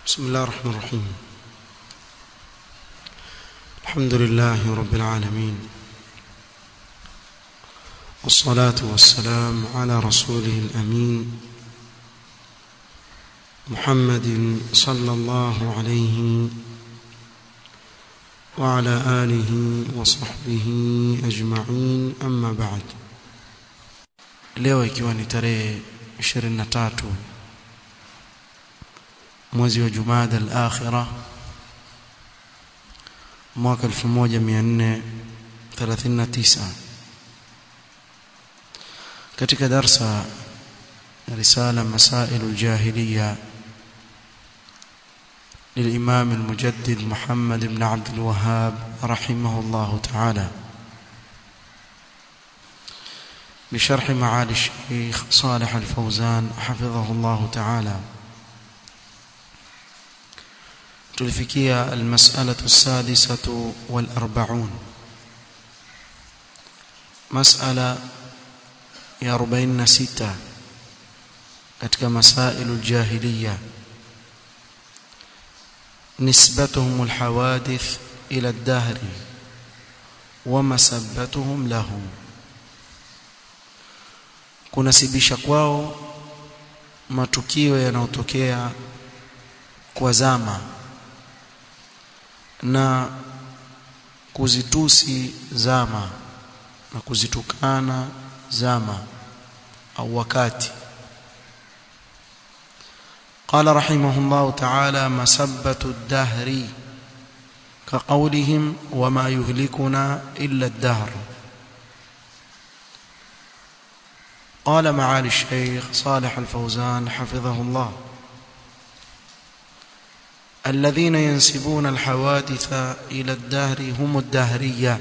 بسم الله الرحمن الرحيم الحمد لله رب العالمين والصلاة والسلام على رسوله الأمين محمد صلى الله عليه وعلى آله وصحبه أجمعين أما بعد leo ikiwa ni tarehe 23 mwezi wa Jumada al-Akhira mwaka 1439 katika darsa risala masail al-jahiliya للإمام المجدد محمد بن عبد الوهاب رحمه الله تعالى بشرح معالي الشيخ صالح الفوزان حفظه الله تعالى تلفكية المسألة السادسة والأربعون مسألة يا أربعين ستة katika مسائل الجاهلية نسبتهم الحوادث إلى الدهر ومسبتهم له kunasibisha kwao matukio yanayotokea kwa zama na kuzitusi zama na kuzitukana zama au wakati قال رحمه الله تعالى مسبة الدهر كقولهم وما يهلكنا إلا الدهر قال معالي الشيخ صالح الفوزان حفظه الله الذين ينسبون الحوادث إلى الدهر هم الدهرية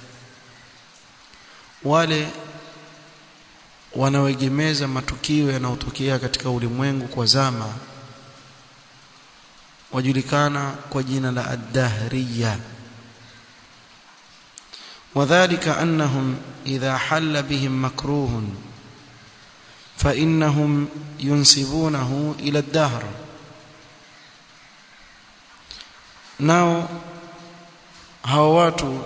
wale wanaoegemeza matukio yanayotokea katika ulimwengu kwa zama wajulikana kwa jina la ad-dahriya وذلك أنهم إذا حل بهم مكروه فإنهم ينسبونه إلى الدهر nao hawa watu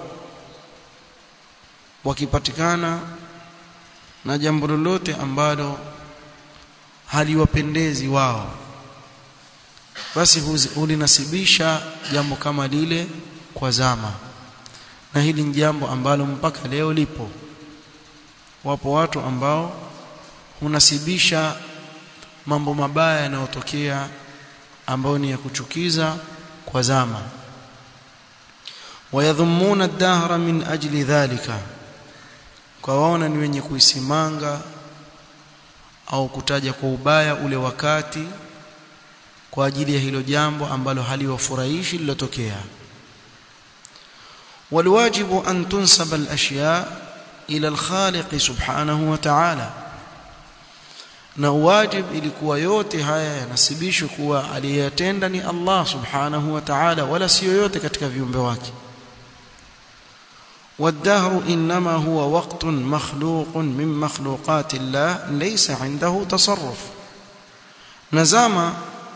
wakipatikana na jambo lolote ambalo haliwapendezi wao basi hulinasibisha jambo kama lile kwa zama na hili ni jambo ambalo mpaka leo lipo wapo watu ambao hunasibisha mambo mabaya yanayotokea ambayo ni ya kuchukiza kwa zama wayadhumuna ad-dahra min ajli dhalika kwa waona ni wenye kuisimanga au kutaja kwa ubaya ule wakati kwa ajili ya hilo jambo ambalo haliwafurahishi lilotokea والواجب أن تنسب الأشياء إلى الخالق سبحانه وتعالى na wajib ilikuwa yote haya yanasibishwa kuwa aliyatenda ni Allah subhanahu wa ta'ala wala sio yote katika viumbe wake والدهر انما هو وقت مخلوق من مخلوقات الله ليس عنده تصرف نزama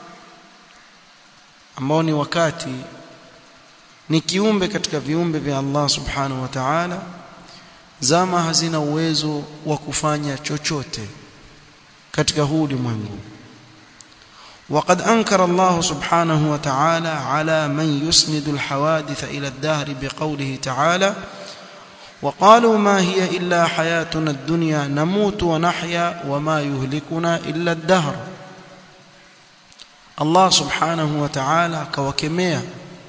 ambao ni wakati ni kiumbe katika viumbe vya Allah subhanahu wa ta'ala zama hazina uwezo wa kufanya chochote katika huu ulimwengu وقد أنكر الله سبحانه وتعالى على من يسند الحوادث إلى الدهر بقوله تعالى وقالوا ما هي إلا حياتنا الدنيا نموت ونحيا وما يهلكنا إلا الدهر الله سبحانه وتعالى كوكميا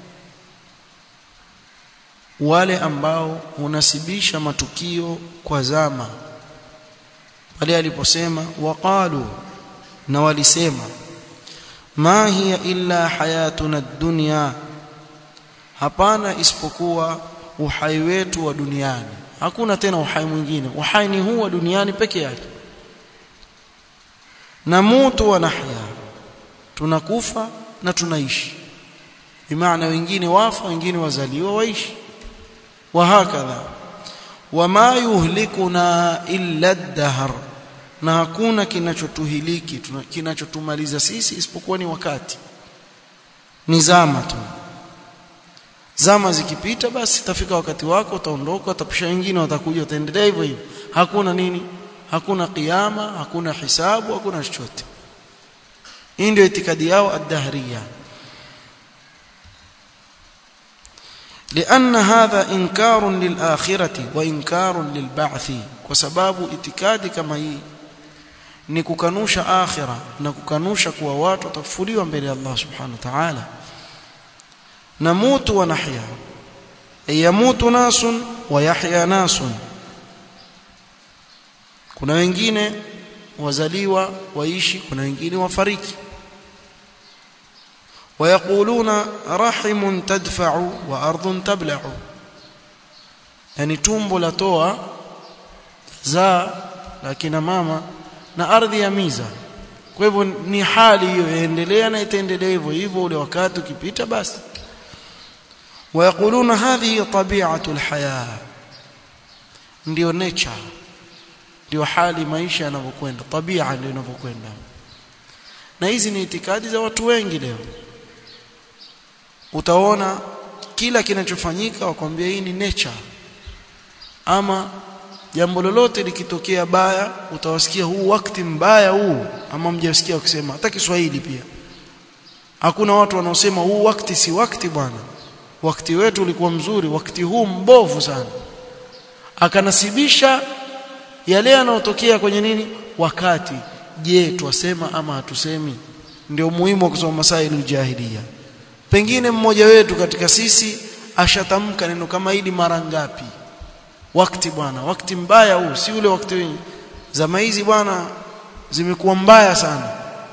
wale ambao hunasibisha matukio kwa zama pale aliposema waqalu na walisema ma hiya illa hayatuna dunya hapana isipokuwa uhai wetu wa duniani hakuna tena uhai mwingine uhai ni huu wa duniani peke yake namutu wa nahya tunakufa na tunaishi bimaana wengine wafa wengine wazaliwa waishi wa hakadha wama yuhlikuna illa ad-dahr na hakuna kinachotuhiliki kinachotumaliza sisi isipokuwa ni wakati ni zama tu zama zikipita basi itafika wakati wako utaondoka utapisha wengine watakuja utaendelea hivyo hivyo hakuna nini hakuna kiyama hakuna hisabu hakuna chochote hii ndio itikadi yao ad-dahriya لأن هذا إنكار للآخرة وإنكار للبعث وسباب itikadi kama hii ni kukanusha akhira na kukanusha kuwa watu watafufuliwa mbele ya Allah subhanahu wa ta'ala namutu wa nahya yamutu nasun wa yahya nasun kuna wengine wazaliwa waishi kuna wengine wafariki ويقولون رحم تدفع وارض تبلع yani tumbo latoa zaa lakini mama na ardhi ya miza kwa hivyo ni hali hiyo yaendelea na itaendelea hivyo hivyo ule wakati ukipita basi ويقولون هذه طبيعه الحياه ndio nature ndio hali maisha yanavyokwenda tabia ndio inavyokwenda na hizi ni itikadi za watu wengi leo utaona kila kinachofanyika wakwambia hii ni nature ama jambo lolote likitokea baya utawasikia huu wakati mbaya huu ama mjasikia wakisema hata Kiswahili pia hakuna watu wanaosema huu wakati si wakati bwana wakati wetu ulikuwa mzuri wakati huu mbovu sana akanasibisha yale yanayotokea kwenye nini wakati je twasema ama hatusemi ndio muhimu wa kusoma masaili jahiliya pengine mmoja wetu katika sisi ashatamka neno kama hili mara ngapi wakati bwana wakati mbaya huu si ule wakati wengi zama hizi bwana zimekuwa mbaya sana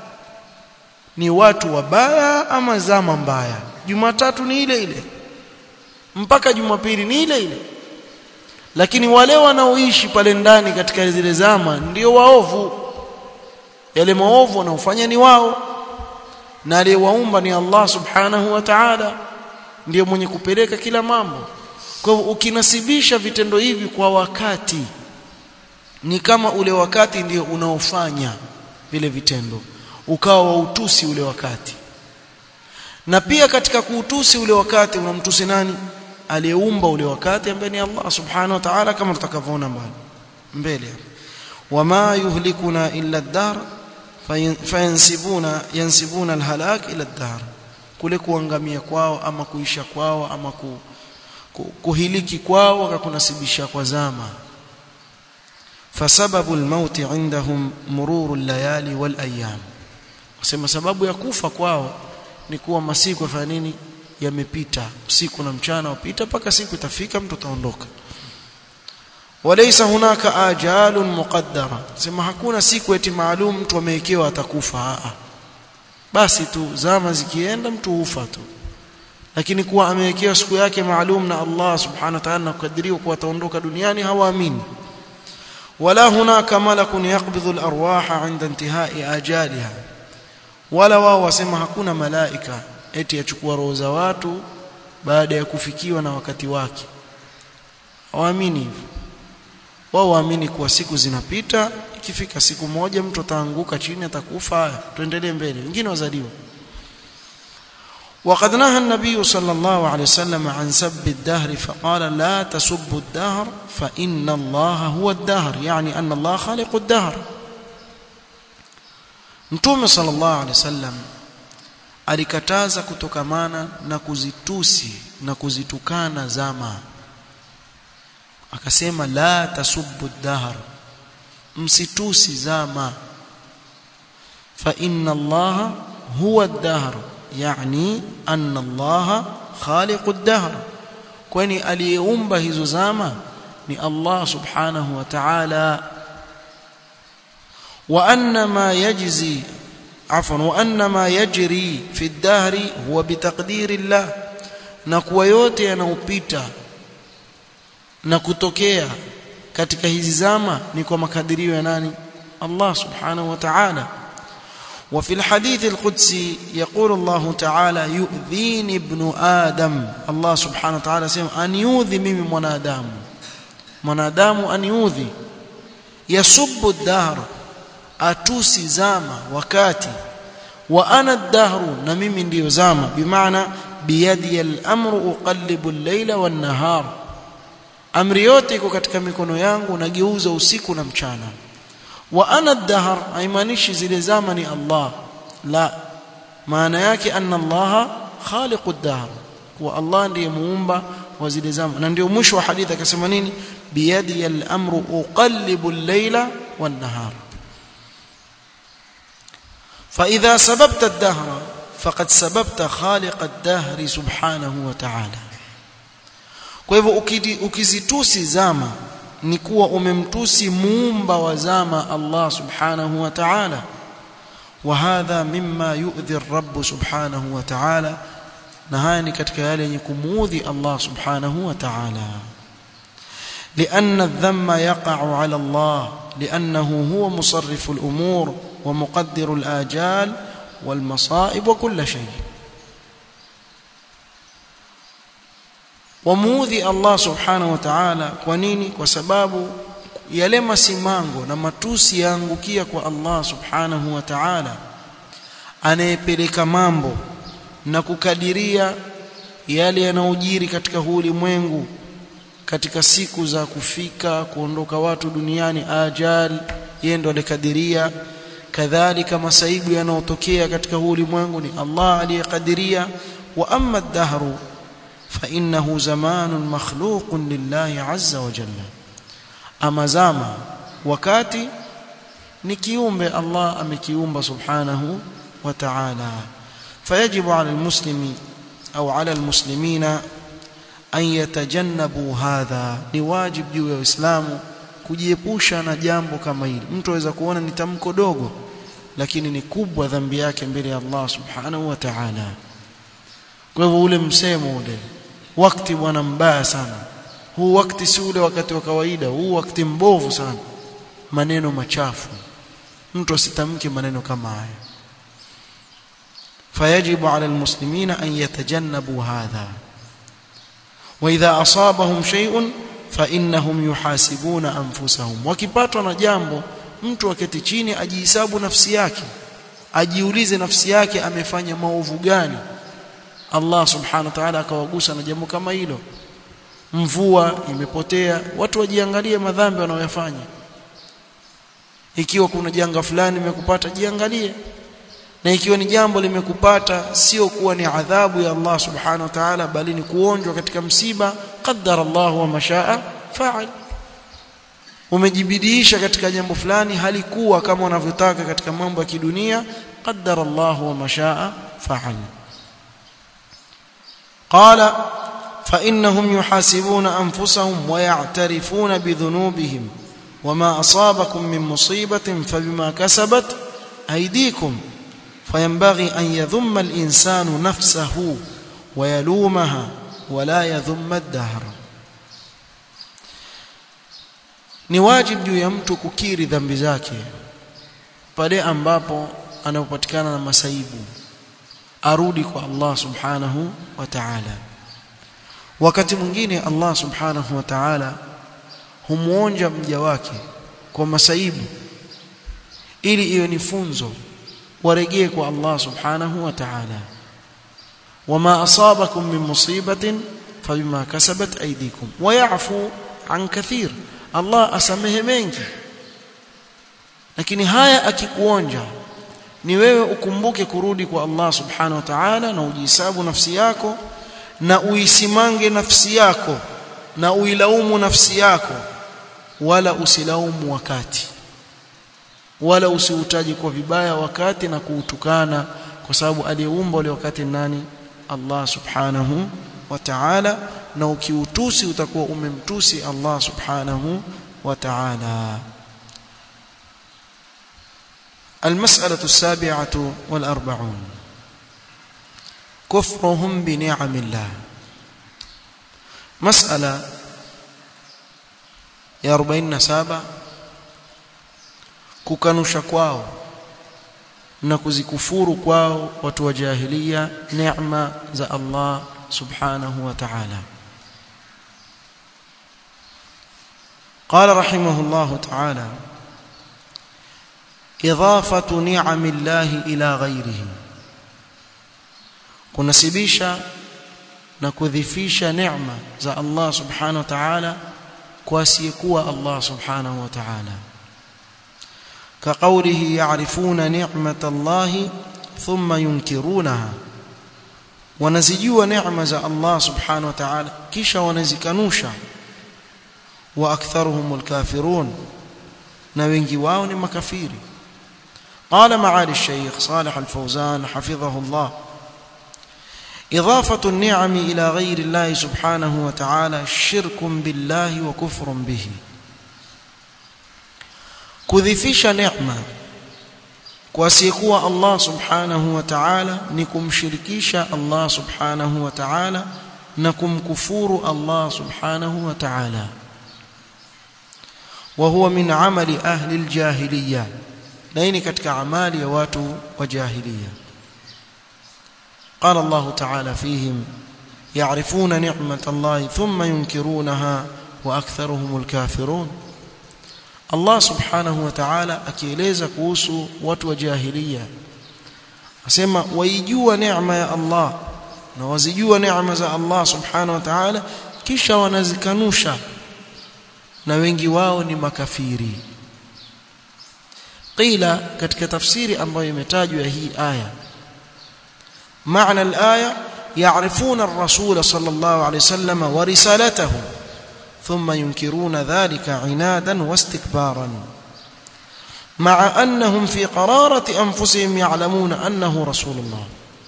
ni watu wabaya ama zama mbaya jumatatu ni ile ile mpaka jumapili ni ile ile lakini wale wanaoishi pale ndani katika zile zama ndio waovu yale maovu wanaofanya ni wao na aliyewaumba ni Allah subhanahu wa ta'ala ndiyo mwenye kupeleka kila mambo kwa hivyo ukinasibisha vitendo hivi kwa wakati ni kama ule wakati ndio unaofanya vile vitendo ukawa wa utusi ule wakati na pia katika kuutusi ule wakati unamtusi nani aliyeumba ule wakati ambaye ni Allah subhanahu wa ta'ala kama tutakavyoona mbali mbele wama yuhlikuna illa ad-dar fayansibuna yansibuna alhalak ila ad-dar kule kuangamia kwao ama kuisha kwao ama ku, ku, kuhiliki kwao wakakunasibisha kwa zama fasababu almaut indahum mururu allayali walayam wasema sababu ya kufa kwao ni kuwa masiku yafanya nini yamepita usiku na mchana upita mpaka siku itafika mtu ataondoka walaysa hunaka ajalun muqaddara sema hakuna siku eti maalum mtu amewekewa atakufa a basi tu zama zikienda mtu hufa tu lakini kuwa amewekewa siku yake maalum na Allah subhanahu wa ta'ala kukadiriwa kuwa ataondoka duniani hawaamini wala hunaka malakun yaqbidhu al-arwaha 'inda intihai ajaliha wala wao wasema hakuna malaika eti achukua roho za watu baada ya kufikiwa na wakati wake hawaamini hivyo wao waamini kuwa siku zinapita ikifika siku moja mtu ataanguka chini atakufa tuendelee mbele wengine wazaliwa وقد نهى النبي صلى الله عليه وسلم عن سب الدهر فقال لا تسبوا الدهر فإن الله هو الدهر يعني أن الله خالق الدهر Mtume sallallahu alaihi wasallam alikataza kutokamana na kuzitusi na kuzitukana zama akasema la tasubbu dahr msitusi zama fa inna allaha huwa ad-dahr yani anna allaha khaliqu ad-dahr kwani aliyeumba hizo zama ni Allah subhanahu wa ta'ala وأن ما يجزي عفوا وأن ما يجري في الدهر هو بتقدير الله na kuwa yote yanayopita na kutokea katika hizi zama ni kwa makadirio ya nani Allah subhanahu wa ta'ala وفي الحديث القدسي يقول الله تعالى يؤذيني ابن آدم الله سبحانه وتعالى سيما أن يؤذي ميمي منادام منادام أن يؤذي يسب الدهر atusi zama wakati wa ana ad-dahru na mimi ndiyo zama bimaana biyadi al-amru uqallibu al-layla wan-nahar amri yote iko katika mikono yangu nageuza usiku na mchana wa ana ad-dahr haimaanishi zile zama ni Allah la maana yake anna Allah khaliqu ad-dahr wa Allah ndiye muumba wa zile zama na ndio mwisho wa hadithi akasema nini biyadi al-amru uqallibu al-layla wan-nahar فإذا سببت الدهر فقد سببت خالق الدهر سبحانه وتعالى kwa hivyo ukizitusi zama ni kuwa umemtusi muumba wa zama Allah subhanahu wa ta'ala wa hadha mimma yu'dhi ar-rabb subhanahu wa ta'ala na haya ni katika yale yenye kumuudhi Allah subhanahu wa ta'ala لأن الذم يقع على الله لأنه هو مصرف الأمور ومقدر الآجال والمصائب وكل شيء wamuudhi Allah subhanahu wa ta'ala kwa nini kwa sababu yale masimango na matusi yaangukia kwa Allah subhanahu wa ta'ala anayepeleka mambo na kukadiria yale yanayojiri katika huu ulimwengu katika siku za kufika kuondoka watu duniani ajal yeye ndo alikadiria kadhalika masaibu yanayotokea katika huu ulimwengu ni Allah aliyekadiria wa amma ad-dahru فإنه زمان مخلوق لله عز وجل أما زما wakati ni kiumbe Allah amekiumba subhanahu wa ta'ala fayajibu 'ala al-muslimi au 'ala al-muslimina an yatajannabu hadha ni wajib juu ya Uislamu kujiepusha na jambo kama hili mtu aweza kuona ni tamko dogo lakini ni kubwa dhambi yake mbele ya Allah subhanahu wa ta'ala kwa hivyo ule msemo ule wakati bwana mbaya sana huu wakati si ule wakati wa kawaida huu wakati mbovu sana maneno machafu mtu asitamke maneno kama haya fayajibu ala almuslimina an yatajannabu hadha wa idha asabahum shay'un fa innahum yuhasibuna anfusahum wakipatwa na jambo mtu aketi chini ajihesabu nafsi yake ajiulize nafsi yake amefanya maovu gani Allah subhanahu wa ta'ala akawagusa na jambo kama hilo mvua imepotea watu wajiangalie madhambi wanayofanya ikiwa kuna janga fulani limekupata jiangalie na ikiwa ni jambo limekupata sio kuwa ni adhabu ya Allah subhanahu wa ta'ala bali ni kuonjwa katika msiba qaddara Allah wa mashaa fa'al umejibidiisha katika jambo fulani halikuwa kama unavyotaka katika mambo ya kidunia qaddara Allah wa mashaa fa'al قال فإنهم يحاسبون أنفسهم ويعترفون بذنوبهم وما أصابكم من مصيبة فبما كسبت أيديكم فينبغي أن يذم الإنسان نفسه ويلومها ولا يذم الدهر ni wajibu juu ya mtu kukiri dhambi zake pale ambapo anapopatikana na masaibu arudi kwa Allah subhanahu wa ta'ala wakati mwingine Allah subhanahu wa ta'ala humuonja mja wake kwa masaibu ili iwe ni funzo warejee kwa Allah subhanahu wa ta'ala wama asabakum min musibatin fabima kasabat aydikum wa ya'fu an kathir Allah asamehe mengi lakini haya akikuonja ni wewe ukumbuke kurudi kwa Allah subhanahu wa ta'ala na ujihesabu nafsi yako na uisimange nafsi yako na uilaumu nafsi yako wala usilaumu wakati wala usiutaji kwa vibaya wakati na kuutukana kwa sababu aliyeumba ule wakati nani Allah subhanahu wa ta'ala na ukiutusi utakuwa umemtusi Allah subhanahu wa ta'ala المسألة السابعة والأربعون كفرهم بنعم الله مسألة يا أربعين سابع kukanusha kwao na kuzikufuru kwao watu wa jahilia neema za Allah subhanahu wa ta'ala قال رحمه الله تعالى idhafatu ni'amillahi ila ghairihi kunasibisha na kudhifisha neema za Allah subhanahu wa ta'ala kwa asiyekuwa Allah subhanahu wa ta'ala كقوله يعرفون نعمة الله ثم ينكرونها wanazijua neema za Allah subhanahu wa ta'ala kisha wanazikanusha wa aktharuhum alkafirun na wengi wao ni makafiri قال معالي الشيخ صالح الفوزان حفظه الله إضافة النعم إلى غير الله سبحانه وتعالى شرك بالله وكفر به kudhifisha neema kwa asiyekuwa Allah subhanahu wa ta'ala ni kumshirikisha Allah subhanahu wa ta'ala na kumkufuru Allah subhanahu wa ta'ala wa huwa min amali ahli aljahiliya na hii ni katika amali ya watu wa jahiliya قال الله تعالى فيهم يعرفون نعمة الله ثم ينكرونها وأكثرهم الكافرون Allah subhanahu wa ta'ala akieleza kuhusu watu wa jahiliya asema waijua neema ya Allah na wazijua neema za Allah subhanahu wa ta'ala kisha wanazikanusha na wengi wao ni makafiri qila katika tafsiri ambayo imetajwa hii aya maana al-aya يعرفون الرسول صلى الله عليه وسلم ورسالته ثم ينكرون ذلك عنادا واستكبارا مع أنهم في قرارة أنفسهم يعلمون أنه رسول الله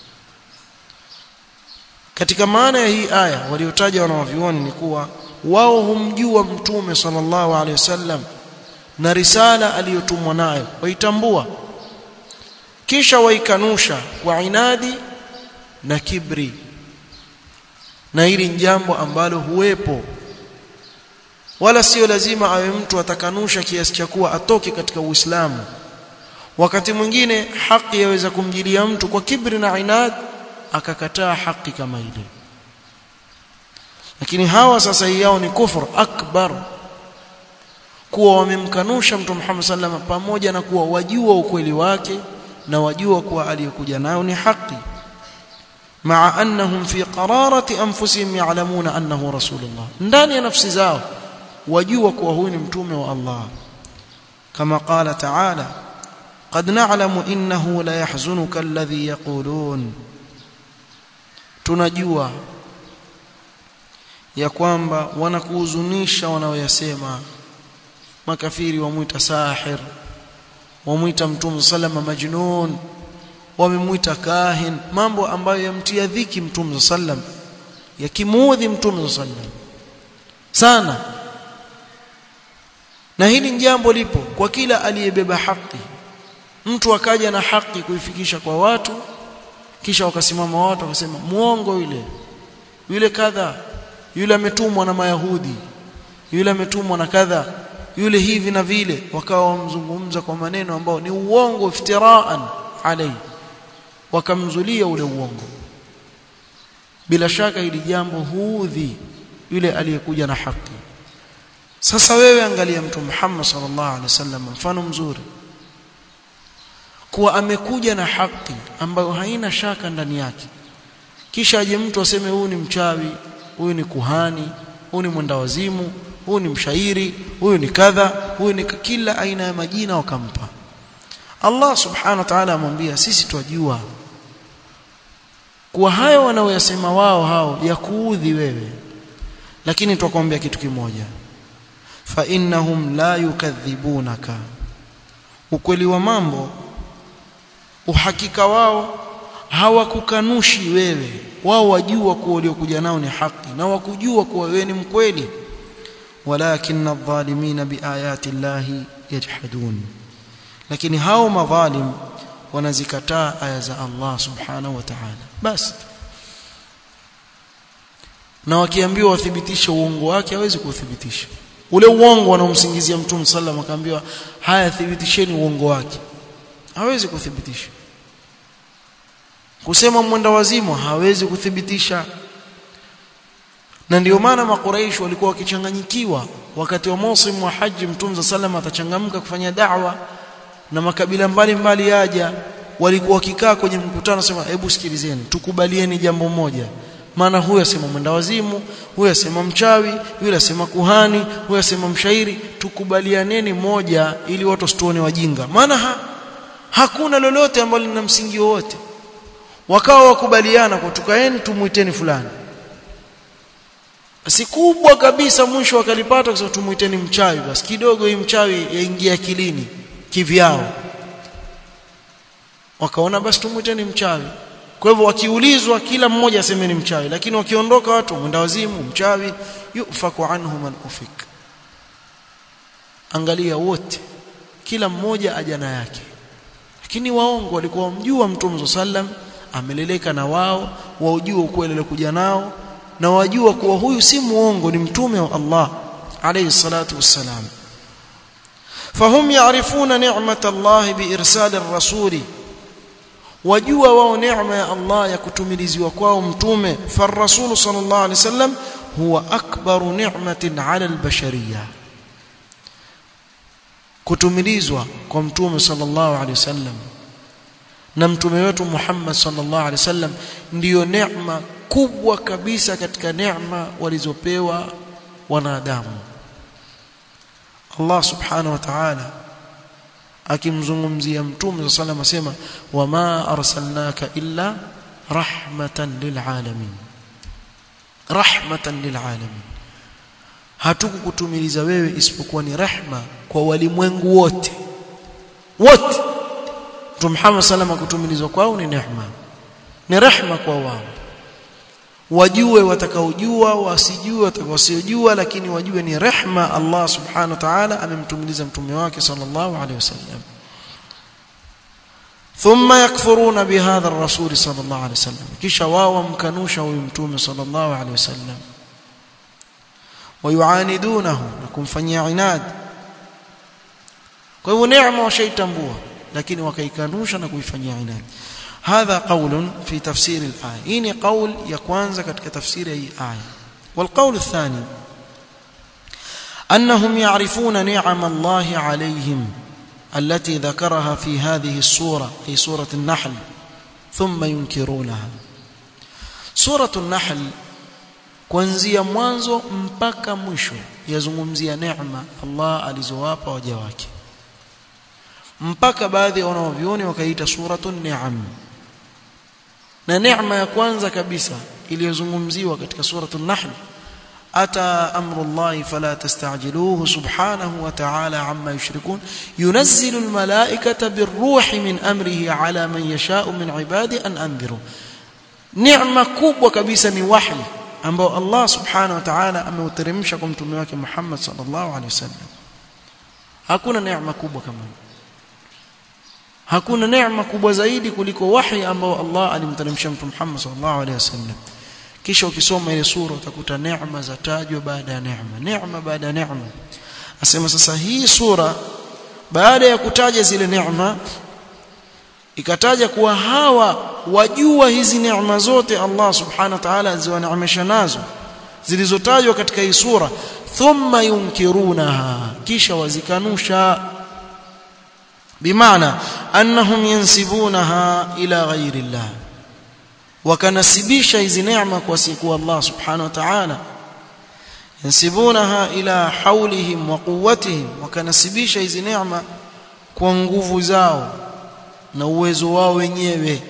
katika maana ya hii aya waliotaja wanawavyuoni ni kuwa wao humjua mtume sallallahu alaihi wasallam na risala aliyotumwa nayo waitambua kisha waikanusha kwa inadi na kibri na hili ni jambo ambalo huwepo wala sio lazima awe mtu atakanusha kiasi cha kuwa atoke katika Uislamu wakati mwingine haki yaweza kumjilia mtu kwa kibri na inad akakataa haki kama ile lakini hawa sasa hii yao ni kufur akbar kuwa wamemkanusha mtu Muhammad sallam pamoja na kuwa wajua ukweli wake na wajua kuwa aliyokuja nayo ni haki مع أنهم في قرارة أنفسهم يعلمون أنه رسول الله ndani ya nafsi zao wajua kuwa huyu ni mtume wa Allah kama qala ta'ala qad na'lamu innahu la yahzunuka alladhi yaqulun tunajua ya kwamba wanakuhuzunisha wanaoyasema makafiri wamuita sahir wamuita mtume sallama majnun wamemuita kahin mambo ambayo yamtia dhiki mtume sallam yakimuudhi mtume sallam sana na hili ni jambo lipo kwa kila aliyebeba haki mtu akaja na haki kuifikisha kwa watu kisha wakasimama watu wakasema muongo yule yule kadha yule ametumwa na mayahudi yule ametumwa na kadha yule hivi na vile wakawa wamzungumza kwa maneno ambao ni uongo iftiraan alayhi wakamzulia ule uongo bila shaka hili jambo huudhi yule aliyekuja na haki sasa wewe angalia mtu Muhammad sallallahu alaihi wasallam mfano mzuri kuwa amekuja na haki ambayo haina shaka ndani yake kisha aje mtu aseme huyu ni mchawi huyu ni kuhani huyu ni mwenda wazimu huyu ni mshairi huyu ni kadha huyu ni kila aina ya majina wakampa Allah subhanahu wa ta'ala amwambia sisi twajua kuwa hayo wanaoyasema wao hao ya kuudhi wewe lakini twakwambia kitu kimoja fa innahum la yukadhibunaka ukweli wa mambo uhakika wao hawakukanushi wewe wao wajua kuwa uliokuja nao ni haki na wakujua kuwa wewe ni mkweli walakin adh-dhalimina biayati llahi yajhadun lakini hao madhalim wanazikataa aya za Allah subhanahu wa ta'ala basi na wakiambiwa wathibitishe uongo wake hawezi kuthibitisha ule uongo wanaomsingizia mtume sallam akaambiwa haya thibitisheni uongo wake hawezi kuthibitisha kusema mwenda wazimu hawezi kuthibitisha na ndio maana makuraish walikuwa wakichanganyikiwa wakati wa msimu wa haji mtume sallam atachangamka kufanya da'wa na makabila mbalimbali yaja walikuwa wakikaa kwenye mkutano sema hebu sikilizeni tukubalieni jambo moja maana huyu asema mwenda wazimu huyu asema mchawi yule asema kuhani huyu asema mshairi tukubalianeni moja ili watu wasituone wajinga maana ha, hakuna lolote ambalo lina msingi wote wakawa wakubaliana kwa tukaeni tumuiteni fulani si kubwa kabisa mwisho wakalipata kwa tumuiteni mchawi basi kidogo hii mchawi yaingia akilini kivyao wakaona basi tumuiteni mchawi kwa hivyo wakiulizwa kila mmoja aseme ni mchawi lakini wakiondoka watu mwenda wazimu mchawi yufaku anhu man ufik angalia wote kila mmoja ajana yake lakini waongo walikuwa wamjua mtume sallam ameleleka na wao waujua ukweli alikuja nao na wajua kuwa huyu si muongo ni mtume wa Allah alayhi salatu wassalam fahum ya'rifuna ni'mata Allah biirsal ar-rasuli wajua wao neema ya Allah ya kutumiliziwa kwao mtume farrasul sallallahu alaihi wasallam huwa akbaru ni'matin 'ala al-bashariyah kutumilizwa kwa mtume sallallahu alaihi wasallam na mtume wetu Muhammad sallallahu alaihi wasallam ndiyo neema kubwa kabisa katika neema walizopewa wanadamu Allah subhanahu wa ta'ala akimzungumzia mtume sallallahu alaihi wasallam asema wama arsalnaka illa rahmatan lilalamin rahmatan lilalamin hatukukutumiliza wewe isipokuwa ni rehma kwa walimwengu wote wote Mtume Muhammad sallam kutumilizwa kwao ni neema ni rehma kwa wao wajue watakaojua wasijue watakaosiojua lakini wajue ni rehma Allah subhanahu wa ta'ala amemtumiliza mtume wake sallallahu alaihi wasallam thumma yakfuruna bihadha ar-rasul sallallahu alaihi wasallam kisha wao wamkanusha huyu mtume sallallahu alaihi wasallam wayuanidunahu na kumfanyia inad kwa hivyo neema washaitambua lakini wakaikanusha na kuifanyia inad هذا قول في تفسير الآية إني قول يكوانز كتك تفسير أي آية والقول الثاني أنهم يعرفون نعم الله عليهم التي ذكرها في هذه السورة أي سورة النحل ثم ينكرونها سورة النحل kuanzia mwanzo mpaka mwisho yazungumzia neema Allah alizowapa waja wake mpaka baadhi ya wanaovioni wakaita suratun ni'am na neema ya kwanza kabisa iliyozungumziwa katika suratul nahl ata amru Allah fala tastajiluhu subhanahu wa ta'ala amma yushrikun yunazzilu almalaikata birruhi min amrihi ala man yasha'u min ibadi an anziru neema kubwa kabisa ni wahi ambao Allah subhanahu wa ta'ala ameuteremsha kwa mtume wake Muhammad sallallahu alaihi wasallam hakuna neema kubwa kama hiyo hakuna neema kubwa zaidi kuliko wahi ambao Allah alimteremsha mtume Muhammad sallallahu alaihi wasallam kisha ukisoma ile sura utakuta neema zatajwa baada ya neema neema baada ya neema asema sasa hii sura baada ya kutaja zile neema ikataja kuwa hawa wajua hizi neema zote Allah subhanahu wa ta'ala aziwaneemesha nazo zilizotajwa katika hii sura thumma yunkirunaha kisha wazikanusha bimaana annahum yansibunaha ila ghairi Allah wakanasibisha hizi neema kwa siku Allah subhanahu wa ta'ala yansibunaha ila haulihim wa quwwatihim wakanasibisha hizi neema kwa nguvu zao na uwezo wao wenyewe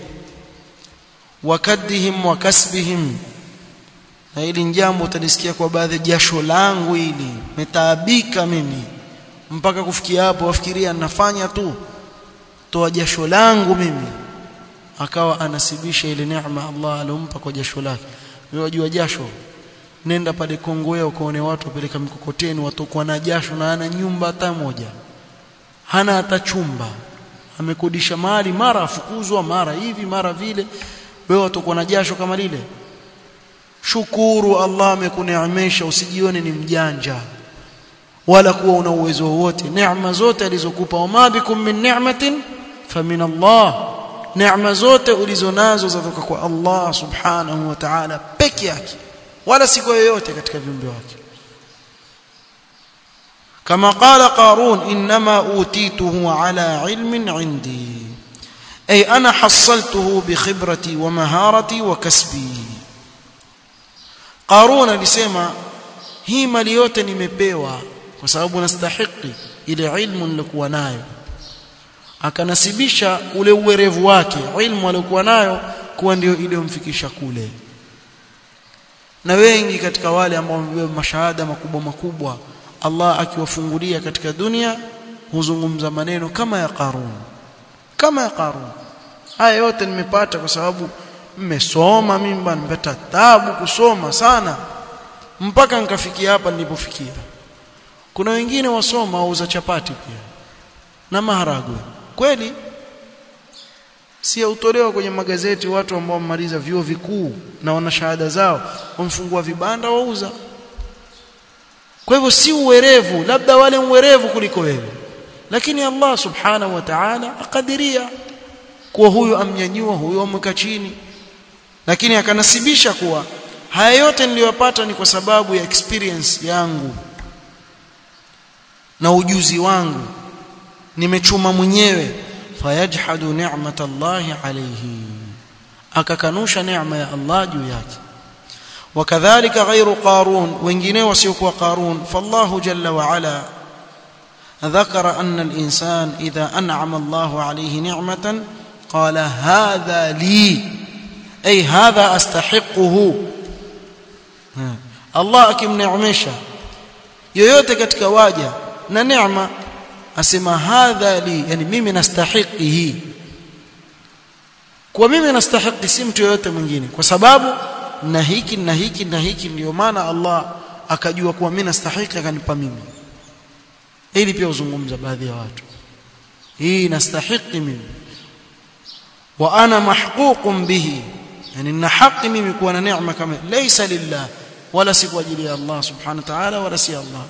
wakadihim wa kasbihim na hili jambo utalisikia kwa baadhi jasho langu hili metaabika mimi mpaka kufikia hapo wafikiria nafanya tu toa jasho langu mimi akawa anasibisha ile neema Allah alompa kwa jasho lake wewe wajua jasho nenda pale Kongowea ukaone watu wapeleka mikokoteni watokuwa na jasho na ana nyumba hata moja hana hata chumba amekodisha mahali mara afukuzwa mara hivi mara vile wewe utakuwa na jasho kama lile shukuru Allah amekuneemesha usijione ni mjanja wala kuwa una uwezo wowote neema zote alizokupa wama bikum min ni'matin famin Allah neema zote ulizonazo zatoka kwa Allah subhanahu wa ta'ala peke yake wala si kwa yoyote katika viumbe wake كما قال قارون إنما أوتيته على علم عندي أي أنا حصلته بخبرتي ومهارتي وكسبي قارون alisema hii mali yote nimepewa kwa sababu nastahiki ile ilmu nilikuwa nayo akanasibisha ule uwerevu wake ilmu aliyokuwa nayo kuwa ndio iliyomfikisha kule na wengi katika wale ambao wamebeba mashahada makubwa makubwa Allah akiwafungulia katika dunia huzungumza maneno kama ya Qarun kama ya Qarun haya yote nimepata kwa sababu mmesoma mimi bwana nimepata tabu kusoma sana mpaka nikafikia hapa nilipofikia kuna wengine wasoma wauza chapati pia na maharagwe kweli si utolewa kwenye magazeti watu ambao wamemaliza vyuo vikuu na wana shahada zao wamfungua vibanda wauza kwa hivyo si uwerevu labda wale uwerevu kuliko wewe lakini Allah subhanahu wa ta'ala akadiria kuwa huyu amnyanyua huyu amweka chini lakini akanasibisha kuwa haya yote niliyopata ni kwa sababu ya experience yangu na ujuzi wangu nimechuma mwenyewe fayajhadu ni'mat Allah alayhi akakanusha neema ya Allah juu yake وكذلك غير قارون wengine wasiokuwa قارون فالله جل وعلا ذكر أن الإنسان إذا أنعم الله عليه نعمة قال هذا لي أي هذا أستحقه الله akimneemesha yoyote katika waja na neema asema hadha li yani mimi nastahiki hii kwa mimi nastahiki si mtu yoyote mwingine kwa sababu na hiki na hiki na hiki ndio maana Allah akajua kuwa mimi nastahiki akanipa mimi ili pia uzungumza baadhi ya watu hii nastahiki mimi wa ana mahququn bihi yani na haki mimi kuwa na neema kama laysa lillah wala si kwa ajili ya Allah subhanahu wa ta'ala wala si Allah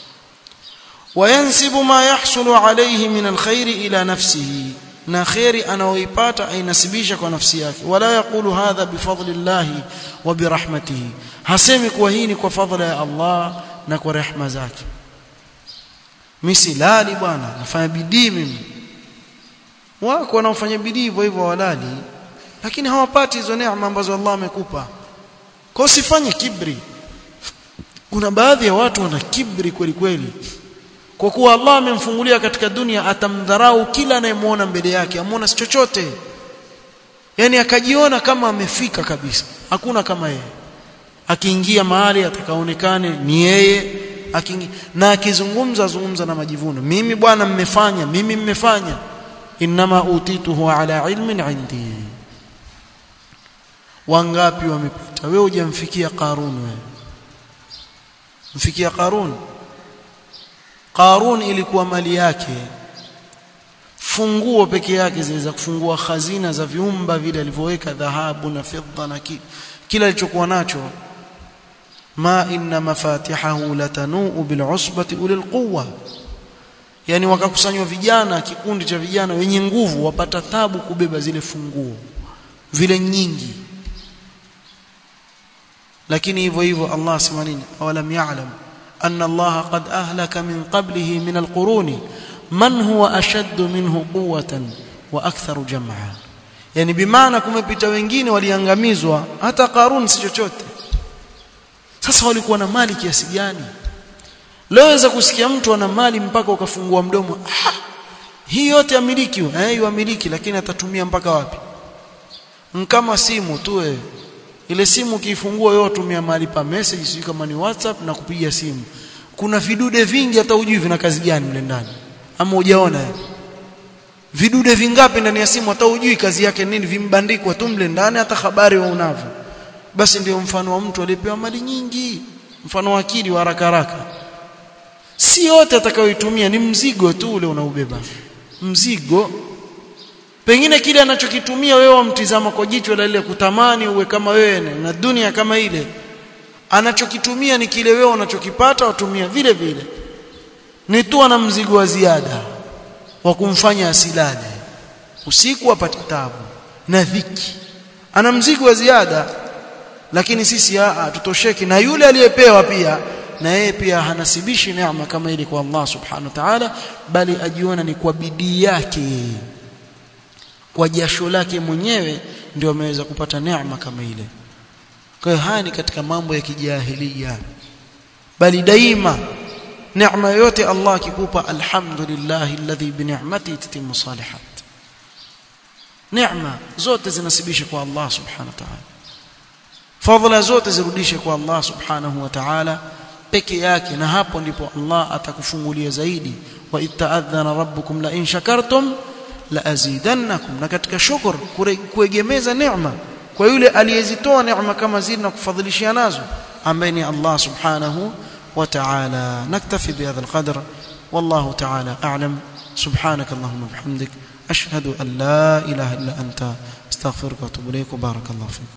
وينسب ما يحصل عليه من الخير إلى نفسه na khairi anaoipata ainasibisha kwa nafsi yake wala yakulu hadha bifadlillahi wa birahmatihi hasemi kuwa hii ni kwa fadhila ya Allah na kwa rehema zake mimi silali bwana nafanya bidii mimi wako wanaofanya bidii hivyo hivyo walali lakini hawapati hizo neema ambazo Allah amekupa kwa usifanye kibri kuna baadhi ya watu wana kibri kweli kweli kwa kuwa Allah amemfungulia katika dunia atamdharau kila anayemwona mbele yake amuona si chochote yani akajiona kama amefika kabisa hakuna kama yeye akiingia mahali atakaonekane ni yeye akingi na akizungumza azungumza na majivuno mimi bwana mmefanya mimi mmefanya inma utituhu ala ilmin indi wangapi wamepita wewe hujamfikia qarun wewe mfikia qarun Qarun ilikuwa mali yake funguo peke yake ziweza kufungua khazina za viumba vile alivyoweka dhahabu na fedha na ki, kila alichokuwa nacho ma inna mafatihahu latanuu bil'usbati ulil quwwa yani wakakusanywa vijana kikundi cha vijana wenye nguvu wapata tabu kubeba zile funguo vile nyingi lakini hivyo hivyo Allah sema nini awalam ya'lam أن الله قد أهلك من قبله من القرون من هو أشد منه قوة وأكثر جمعا يعني بمعنى kumepita wengine waliangamizwa hata Qarun si chochote sasa walikuwa na mali kiasi gani leweza kusikia mtu ana mali mpaka ukafungua mdomo ah, hii yote amiliki eh yamiliki lakini atatumia mpaka wapi kama simu tu wewe ile simu ukiifungua wewe utumia mahali pa message sio kama ni WhatsApp na kupiga simu kuna vidude vingi hata hujui vina kazi gani mle ndani ama hujaona vidude vingapi ndani ya simu hata hujui kazi yake nini vimbandikwa tu mle ndani hata habari wa unavyo basi ndio mfano wa mtu aliyepewa mali nyingi mfano wa akili wa haraka haraka si yote atakayoitumia ni mzigo tu ule unaubeba mzigo pengine kile anachokitumia wewe wamtizama kwa jicho la ile kutamani uwe kama wewe na dunia kama ile anachokitumia ni kile wewe unachokipata watumia vile vile ni tu ana mzigo wa ziada wa kumfanya asilale usiku apate tabu na dhiki ana mzigo wa ziada lakini sisi tutosheki na yule aliyepewa pia na yeye pia hanasibishi neema kama ile kwa Allah subhanahu wa ta'ala bali ajiona ni kwa bidii yake kwa jasho lake mwenyewe ndio ameweza kupata neema kama ile kwa hiyo haya ni katika mambo ya kijahilia bali daima neema yote Allah akikupa alhamdulillah alladhi bi ni'mati tatimmu salihat neema zote zinasibisha kwa Allah subhanahu wa ta'ala fadhila zote zirudishe kwa Allah subhanahu wa ta'ala peke yake na hapo ndipo Allah atakufungulia zaidi wa itta'adhana rabbukum la in shakartum la azidannakum na katika shukr kuegemeza neema kwa yule aliyezitoa neema kama zile na kufadhilishia nazo ambaye ni Allah subhanahu wa ta'ala naktafi bihadha alqadr wallahu ta'ala a'lam subhanak allahumma bihamdik ashhadu an la ilaha illa anta astaghfiruka wa atubu ilayk barakallahu fik